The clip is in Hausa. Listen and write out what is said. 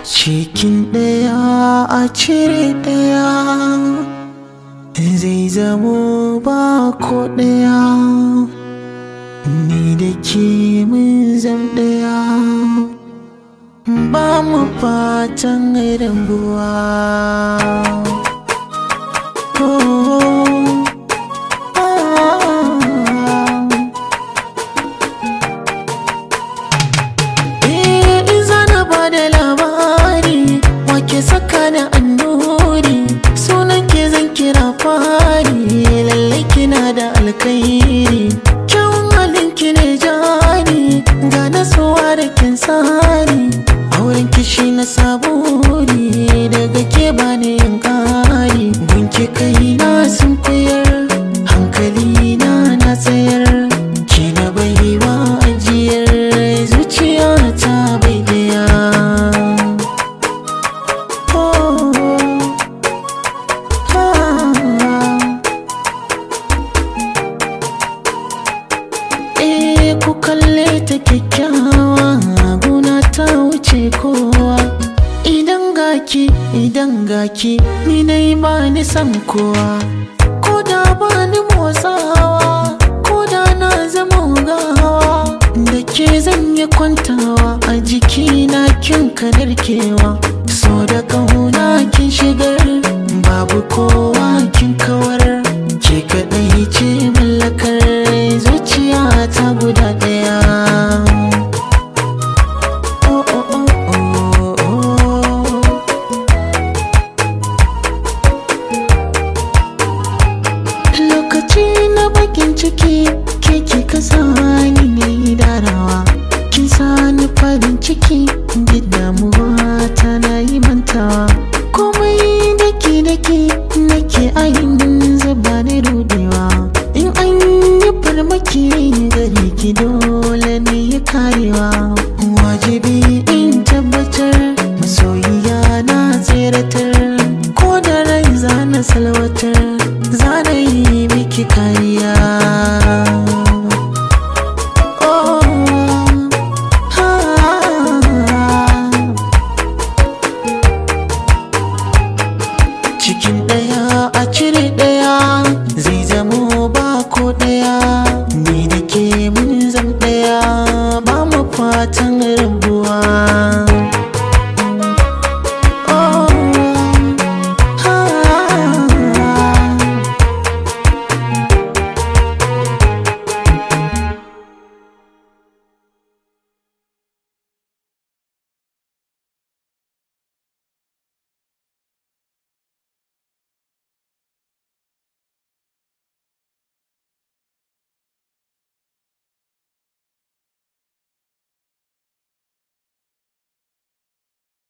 cikin ɗaya a cire ɗaya zai zamo ba ko ɗaya ni da ke mun zam ɗaya ba mu fatan rabuwa oh, ah. Eh, in zana ba da labari wake saka da annuri sunan ke zan kira fari lallai kina da alkairi kyawun halin ki ne jari ga nasuwa da kin sari auren kishi na saburi daga ke bani yin kari gunki kai na sun koyar hankali na na tsayar ki na baiwa ajiyar zuciya ta bai daya Oh, ah. Eh ku kalle ta kyakkyawa guna ta wuce kowa idan gaki idan gaki ni dai ba ni san kowa ko da ba ni motsawa ko da na zama gawa da ke zan yi kwantawa a jikina kin kadarkewa so da kauna kin shigar babu kowa kin kawar ke kaɗai ce mallakar zuciya ta guda ɗaya Oh, oh, oh, oh, oh. lokaci na bakin ciki ke kika sani na yi darawa kin sani farin ciki duk damuwa ta na yi mantawa komai daki daki nake ainihin zuba ni rudewa in an yi farmaki gare ki dole ne ya karewa wajibi in tabbatar masoyiya na tseratar ko da rai zana salwatar zana yi miki kariya Oh, ah. cikin ɗaya a cire ɗaya zai zamo ba ko ɗaya ni da ke mun zam ɗaya ba mu fatan rabuwa